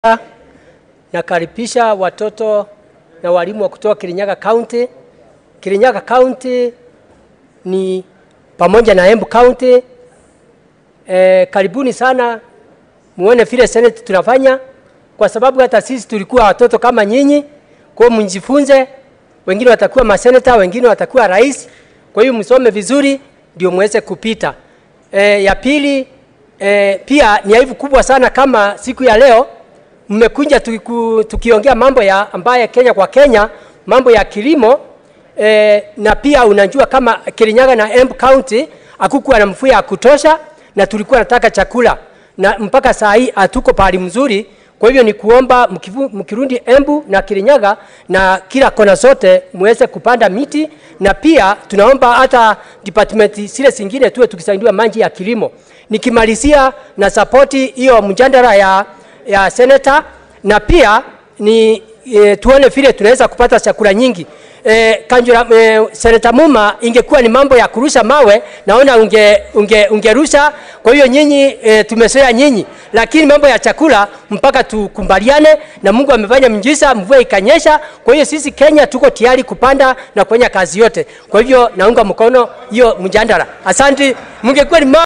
nakaribisha watoto na walimu wa kutoka Kirinyaga County. Kirinyaga County ni pamoja na Embu County. E, karibuni sana muone vile Senate tunafanya, kwa sababu hata sisi tulikuwa watoto kama nyinyi. Kwa hiyo mjifunze, wengine watakuwa maseneta, wengine watakuwa rais. Kwa hiyo msome vizuri ndio muweze kupita. E, ya pili e, pia ni aibu kubwa sana kama siku ya leo mmekuja tukiku, tukiongea mambo ya ambaye Kenya kwa Kenya, mambo ya kilimo e, na pia unajua kama Kirinyaga na Embu County hakukuwa na mvua ya kutosha, na tulikuwa nataka chakula na mpaka saa hii hatuko pahali mzuri. Kwa hivyo ni kuomba mkivu- mkirundi Embu na Kirinyaga na kila kona zote muweze kupanda miti, na pia tunaomba hata department zile zingine tuwe tukisaidiwa maji ya kilimo. Nikimalizia na sapoti hiyo mjadala ya, ya seneta na pia ni e, tuone vile tunaweza kupata chakula nyingi. E, Kanjura, e, Seneta Muma, ingekuwa ni mambo ya kurusha mawe, naona unge, unge, ungerusha. Kwa hiyo nyinyi e, tumezoea nyinyi, lakini mambo ya chakula mpaka tukumbaliane, na Mungu amefanya mjiza, mvua ikanyesha. Kwa hiyo sisi Kenya tuko tayari kupanda na kufanya kazi yote. Kwa hivyo naunga mkono hiyo mjadala. Asante, mungekuwa ni ma